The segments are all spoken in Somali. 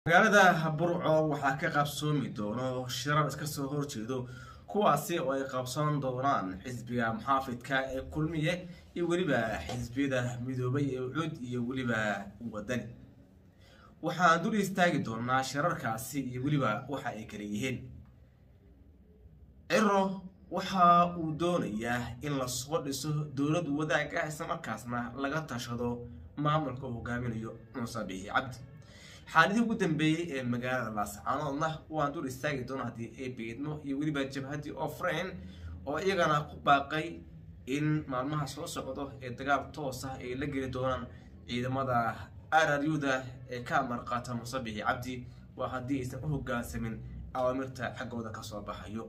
magaalada burco waxaa ka qabsoomi doono shirar iska soo horjeedo kuwaasi oo ay qabsan doonaan xisbiga muxaafidka ee kulmiye iyo weliba xisbiyada midoobay ee ucud iyo weliba wadani waxaan dul istaagi doonaa shirarkaasi iyo weliba waxa ay kala yihiin ciro waxa uu doonayaa in lasoo dhiso dowlad wadaag ah islamarkaasna laga tashado maamulka uu hogaaminayo muuse biixi cabdi xaaladii ugu dambeeyey ee magaalada laascaanoodna waan dul istaagi doona haddii ay beedmo iyo weliba jabhadii ofrain oo iyagana ku baaqay in maalmaha soo socdo ee dagaal toos ah ay la geli doonaan ciidamada araryuda ee ka amar qaata muuse biixi cabdi waa haddii aysan u hogaansamin awaamirta xaggooda kasoo baxayo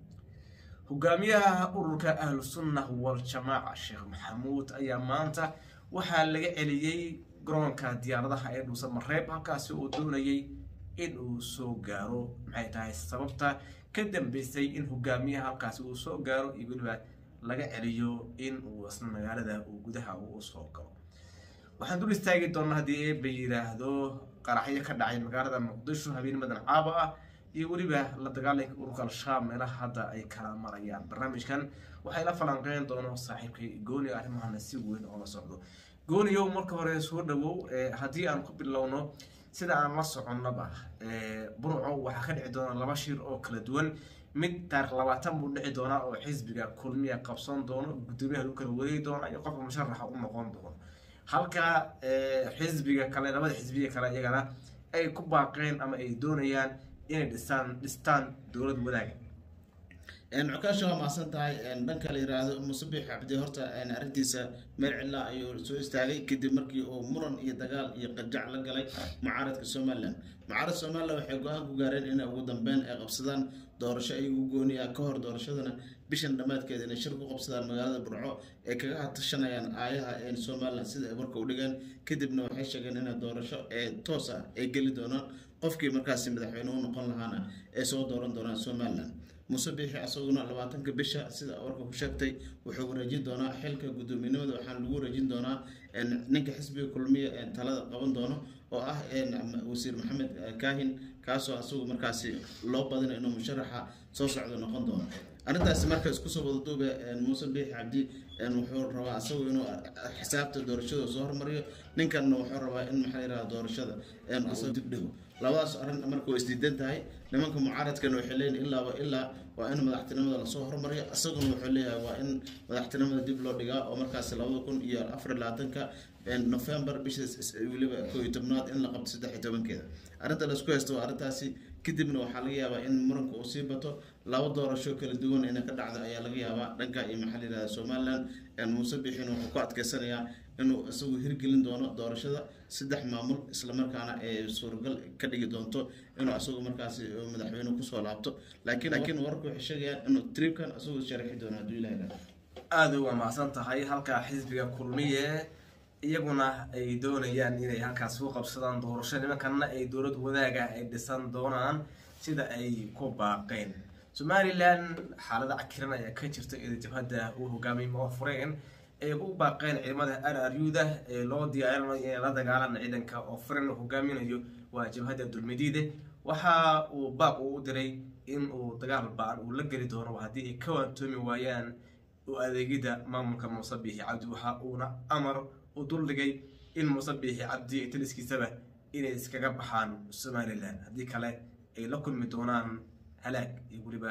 hogaamiyaha ururka ahlu sunna wal-jamaaca sheekh maxamuud ayaa maanta waxaa laga celiyey garoonka diyaaradaha ee dhuusa mareeb halkaasi uu doonayay in uu soo gaaro maxay tahay sababta ka dambeysay in hogaamiyaha halkaasi uu soo gaaro iyo weliba laga celiyo in uu isna magaalada uu gudaha uu soo galo waxaan dul istaagi doonaa haddii eeba yidhaahdo qaraxyo ka dhacay magaalada muqdisho habeennimadan caaba ah iyo weliba la dagaalanka ururka al-shabaab meelaha hadda ay kala marayaan barnaamijkan waxay la falanqeyn doono saaxiibkay gooni arrimahana si weyn oo la socdo gooniyow marka hore soo dhawow haddii aan ku bilowno sida aan la soconnaba burco waxaa ka dhici doona laba shir oo kala duwan mid taarikh labaatan buu dhici doonaa oo xisbiga kulmiya qabsan doono guddoomiyaha lagu kala wareegi doona iyo qofka musharaxa u noqon doono halka xisbiga kale labada xisbiga kale iyagana ay ku baaqeen ama ay doonayaan inay dhistaan dhistaan dowlad wadaaga cukaasha waa mahadsan tahay dhanka la yiraahdo musabix cabdi horta arrintiisa meel cidla ayuu soo istaagay kadib markii uu muran iyo dagaal iyo qajac la galay mucaaradka somalilan mucaarad somalilan waxay go-aan ku gaareen inay ugu dambeyn ay qabsadaan doorasho ay ugu gooniya ka hor doorashadana bishan dhammaadkeeda inay shir ku qabsadaan magaalada burco ay kaga hatashanayaan aayaha somalilan sida ay marka u dhigeen kadibna waxay sheegeen inay doorasho ee toos ah ay geli doonaan qofkii markaasi madaxweyne u noqon lahaana ay soo dooran doonaan somalilan muuse biixi asaguna labaatanka bisha sida warka ku sheegtay wuxuu wareejin doonaa xilka guddoominimada waxaana lagu wareejin doonaa ninka xisbiga kulmiya talada qaban doono oo ah wasiir maxamed kaahin kaasoo asagu markaasi loo badina inuu musharaxa soo socdo noqon doono arrintaasi marka isku soo wadaduube muuse biixi cabdi wuxuu rabaa asagu inuu xisaabta doorashada soo hormariyo ninkanna wuxuu rabaa in maxaa yiraha doorashada asoo dib dhigo labadaas arrin marka way isdiidan tahay nimanka mucaaradkana waxay leeyihin ilaaba ilaa waa in madaxtinimada lasoo hormariyo isaguna wuxuu leeyahay waa in madaxtinimada dib loo dhigaa oo markaasi labada kun iyo afar labaatanka november bisha weliba koo iyo tobnaad in la qabto saddex iyo tobankeeda arrinta laisku haysto waa arrintaasi kadibna waxaa laga yaabaa in muranka uu sii bato laba doorasho kala duwan inay ka dhacdo ayaa laga yaabaa dhanka iyo maxaa layihahda somalilan muuse biixin wuxuu ku adkeysanayaa inuu isagu hirgelin doono doorashada saddex maamul islamarkaana ay suuragal ka dhigi doonto inuu isagu markaasi madaxweyne kusoo laabto laakiin laakiin wararku waxay sheegayaan inuu tribkan isagu sharxi doono hadduu ilaha yihahdo aada uga mahadsan tahay halka xisbiga kulmiye iyaguna ay doonayaan inay halkaas ku qabsadaan doorasho nimankanna ay dowlad wadaaga ay dhisan doonaan sida ay ku baaqeen somalilan xaalada cakiran ayaa ka jirta ida jabhadda uu hogaamiyay moofureen ay u baaqeen ciidamada araryuda ee loo diyaarinayo inay la dagaalaan ciidanka ofren hogaaminayo waa jabhadda dulmidiide waxa uu baaq uu u diray in uu dagaal ba-an uu la geli doono haddii ay ka waantoomi waayaan u adeegida maamulka muuse biixi cabdi waxa uuna amar u duldhigay in muuse biixi cabdi taliskiisaba inay iskaga baxaan somalilan haddii kale ay la kulmi doonaan halaag iyo weliba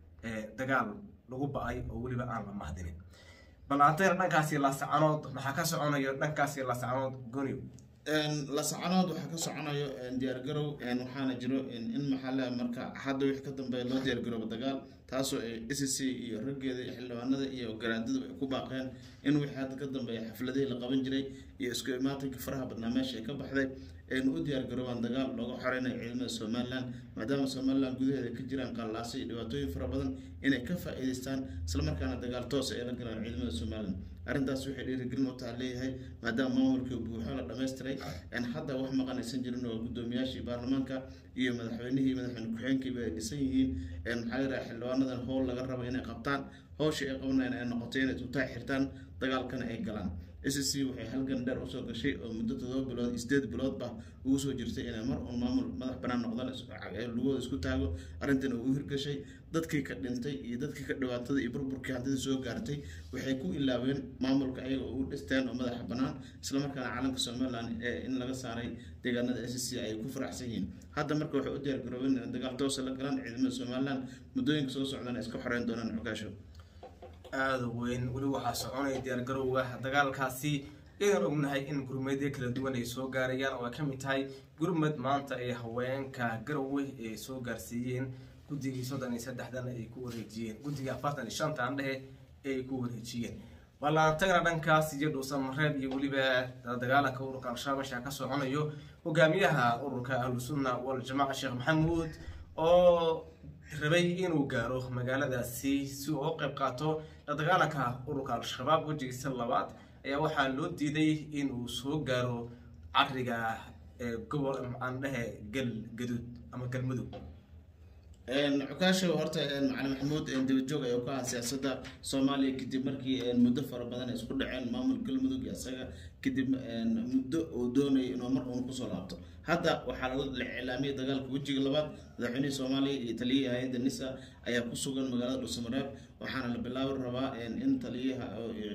dagaal lagu ba-ay oo weliba aan la mahdinin bal antayna dhankaasi laasacanood maxaa ka soconayo dhankaasi laasacanood goniw lasacanood waxaa ka soconayo diyaargarow waxaana jiro in maxaa marka hadda wixii ka dambeeya loo diyaargaroobo dagaal taasoo s c iyo raggeeda iyo xildhibaanada iyo garaadadu ay ku baaqeen in wixii hadda ka dambeeya xafladihii la qaban jiray iyo isku imaatanka faraha badnaa meesha ay ka baxday aynu u diyaargaroobaan dagaal looga xoreynayo ciidamada somalilan maadaama somalilan gudaheeda ka jiraan qallaasa iyo dhibaatooyin fara badan inay ka faa-iideystaan islamarkaana dagaal toosa ay la galaan ciidamada somalilan arrintaas waxay dhiirigelin u taha leeyahay maadaama maamulkii buuxo la dhammaystiray hadda wax maqanaysan jirin oo guddoomiyaashii baarlamaanka iyo madaxweynihii madaxweyne ku-xeenkiiba ay dhisan yihiin maxaa yiraha xildhibaanadan howl laga rabo inay qabtaan howshii ay qabanayaan ay noqoto inay tutaa xirtaan dagaalkana ay galaan s c waxay halgan dheer usoo gashay oo muddo todoba bilood iyo sideed biloodba ugu soo jirtay inay mar uun maamul madax banaan noqdaan lugooda isku taago arrintan uu hirgashay dadkii ka dhintay iyo dadkii ka dhibaatada iyo burburkii hantida soo gaartay waxay ku ilaaween maamulka ayaga oo u dhisteen oo madaxa banaan islamarkaana calanka somalilan ee in laga saaray deegaanada s c ay ku faraxsan yihiin hadda marka waxay u diyaar garoobeen in dagaal toosa la galaan ciidamada somalilan muddooyinka soo socdana iska xoreyn doonaan xogaasho aada weyn weli waxaa soconaya diyaargarowga dagaalkaasi idan ognahay in gurmadyo kala duwan ay soo gaarayaan oo ay ka mid tahay gurmad maanta ay haweenka garowe ay soo gaarsiiyeen guddigii soddon iyo saddexdan ay ku wareejiyeen guddiga afartan iyo shantan dhehe ay ku wareejiyeen ballaantagna dhankaas iyo dhuusan mareeb iyo weliba dagaalanka ururka al-shabaab meesha ka soconayo hogaamiyaha ururka ahlusunna waljamaaca sheekh maxamuud oo rabay inuu gaaro magaaladaasi si uu u qayb qaato dagaalanka ururka al-shabaab wejigiisa labaad ayaa waxaa loo diiday inuu soo gaaro caqriga gobol aan dhehe gal gaduud ama galmudug cukaasho horta macali maxamuud dabajoog ayaa ku ahaa siyaasadda soomaaliya kadib markii muddo fara badan ay isku dhaceen maamul galmudug iyo isaga kadib muddo uu doonayay inuu mar uun kusoo laabto hadda waxaa la iclaamiyay dagaalka wejiga labaad madaxweynihii soomaaliya iyo taliyihii hay-adda nisa ayaa ku sugan magaalada dhuusamareeb waxaana la bilaabi rabaa in taliyaha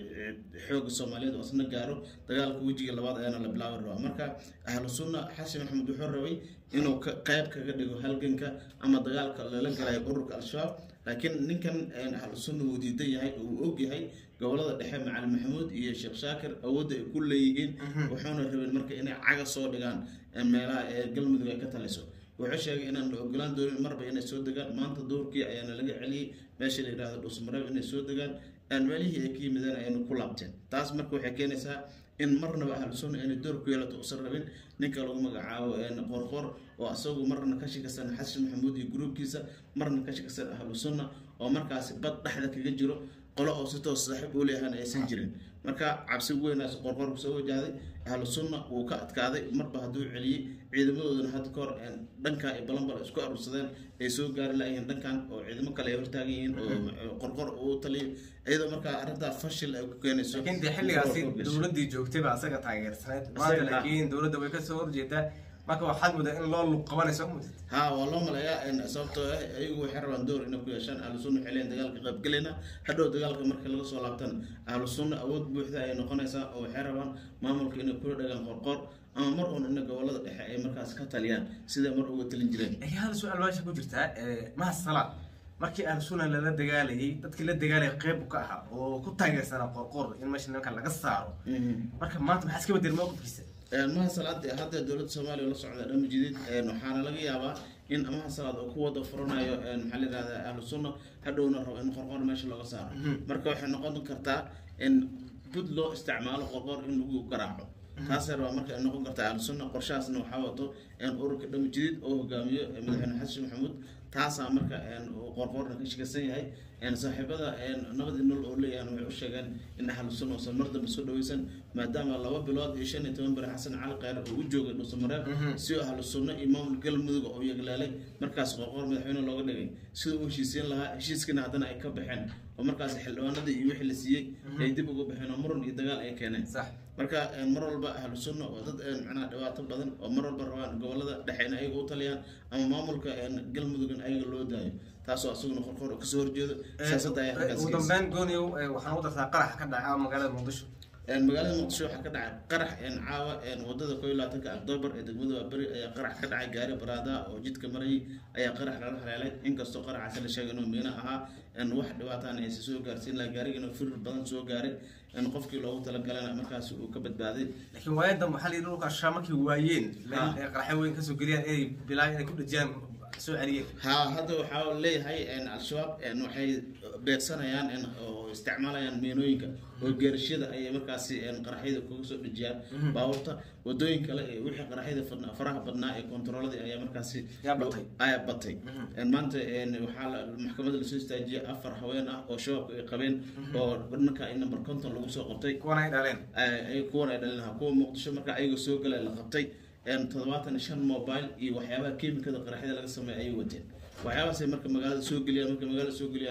xooga soomaaliyeed oo isna gaaro dagaalka wejiga labaad ayaana la bilaabi rabaa marka ahlu sunna xasan maxamed wuxuu rabay inuu qayb kaga dhigo halganka ama dagaalka lala galayo ururka al-shabaab laakiin ninkan ahlu sunna wuu diidan yahay oo uu og yahay gobolada dhexe macali maxamuud iyo sheekh shaakir awoodda ay ku leeyihiin wuxuuna rabeen marka inay caga soo dhigaan meelaha ee galmudug ay ka taliso wuxuu sheegay inaan la ogolaan doonin marba inay soo degaan maanta doorkii ayaana laga celiyey meesha la yidhahdo dhuusmareeb inay soo degaan meelihii ay ka yimideen ayaynu ku laabteen taas marka waxay keenaysaa in marnaba ahlu sunna inay door ku yeelato usan rabin ninka lagu magacaabo qorqor oo asagu marna ka shikasan xasan maxamuud iyo gruubkiisa marna ka shikasan ahlu sunna oo markaasi bad dhexda kaga jiro qolo oo si toos saaxiib u leeyahan aysan jirin marka cabsi weynaas qorqor soo wajahday ahlu sunna wuu ka adkaaday marba hadduu celiyey ciidamadoodana hadda kahor dhanka ay balanbal isku aruursadeen ay soo gaari layihiin dhankan oo ciidamo kale ay hortaagan yihiin oo qorqor uu taliyo iyadoo markaa arrintaa fashil ay ku keenayso laakiin dee xilligaasi dowladdii joogtay baa asaga taageersaneyd maanta laakiin dowladda way kasoo horjeedaa marka waxaad mudaa in loo lug qabanayso mudid ha waa loo maleeyaa sababtoo ah ayagu waxay rabaan door inay ku yeeshaan ahlu sunna waxay leeyihin dagaalka qaybgelayna hadhow dagaalka marka laga soo laabtana ahlu sunna awood buuxda ayay noqonaysaa oo waxay rabaan maamulka inay kula dhagaan qorqor ama mar uun ina gobolada dhexe ay markaas ka taliyaan siday mar uga talin jireen hal su-aal meesha ku jirtaa maha salaad markii ahlu sunna lala dagaalayay dadkii la dagaalaya qeyb ka ahaa oo ku taageersanaa qorqor in meesha nimanka laga saaro marka maanta maxaa iska bedel mowqifkiisa maha salaad hadda dowladda soomaaliya la socda dhama jidid waxaana laga yaabaa in maha salaad oo ku wada furanayo maxaa la yihahdaa ahlu sunna hadhowna rabo in qorqor meesha looga saaro marka waxay noqon kartaa in bud loo isticmaalo qorqor in lagu garaaco taasee rabaa marka ay noqon kartaa ahlu sunna qorshahaasna waxaa wato ururka dhama jidid oo hogaamiyo madaxweyne xasan maxamuud taasaa marka qorqorna ka shikasan yahay saaxiibada nabadii nool oo leeyahan waxay u sheegeen in ahlu sunna uusan mar dambe soo dhaweysan maadaama laba bilood iyo shan iyo toban beri xasan cali kheyre oo u joogay dhuusamareeb si ahlu sunna iyo maamul galmudug oo yeglaalay markaas qorqor madaxweyne looga dhigay sida uu heshiisiin lahaa heshiiskiina haddana ay ka baxeen oo markaas xildhibaanadii iyo wixii la siiyey ay dib uga baxeen oo muran iyo dagaal ay keeneen marka mar walba ahlu sunna oo dad macnaha dhibaato badan oo mar walba rabaan gobolada dhexe in ayaga u taliyaan ama maamulka galmudug in ayaga loo daayo taasoo asaguna qorqor kasoo horjeedo siyaasadda ayaa halkaas ugu dambeyn gooniyow waxaan u dartaa qarax ka dhaca magaalada muqdisho magaalada muqdisho waxaa ka dhacay qarax caawa wadada koo iyo labaatanka octoobar ee degmada waaberi ayaa qarax ka dhacay gaari baraada oo jidka marayay ayaa qarax lala haleelay inkastoo qaraxaasi la sheegay inuu miino ahaa wax dhibaataana aysa soo gaarsiin laha gaarigana firir badan soo gaaray qofkii loogu talagalana markaasi uu ka badbaaday laakiin waayadan waxaa la yidhi dhulka ashaa markay waayeen qaraxyo weyn kasoo geliyaan inay bilaay inay ku dhajiyaan soo celiyeen ha hadda waxaa leeyahay al-shabaab waxay beegsanayaan oo isticmaalayaan miinooyinka oo geerashyada ayay markaasi qaraxyada kuga soo dhejiyaan baabuurta wadooyin kale ee wixii qaraxyada faraha badnaa ee kontarooladii ayaa markaasi ayaa batay maanta waxaa maxkamadda lasoo istaajiyay afar haween ah oo shabaabka ay qabeen oo dhanka in number conton lagu soo qabtay kuwan ay dhaleen kuwan ay dhaleen kuwa muqdisho marka ayagoo soo galay la qabtay toddobaatan iyo shan mobile iyo waxyaabaha kemikada qaraxyada laga sameeya ayay wateen waxyaabahaasay marka magaalada soo geliyaan marka magaalada soo geliyaanna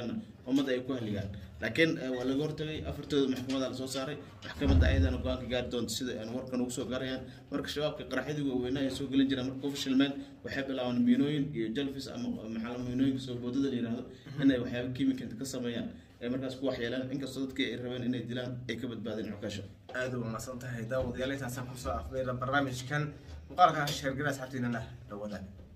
ummadda ay ku haligaan laakiin eh, waa laga hortagay afartooda maxkamada lasoo saaray maxkamadda ayadana go-aanka gaari doonta sida aan warkan ugu soo gaarayaan marka shabaabka qaraxyadii waaweynaa ay soo gelin jireen marka ku fashilmeen waxay bilaabaan miinooyin iyo jalfis ama maxaa la- miinooyinka soo boodada la yihahdo inay waxyaaba kiimika ka sameeyaan ay markaas ku waxyeelaan inkastoo dadkii ay rabeen inay dilaan ay ka badbaadeen cukaasha aada u wanaagsan tahay daawadayaal intaasaan kusoo afmeera barnaamijkan muuqaalka sheergala asxaabtiinana dhawada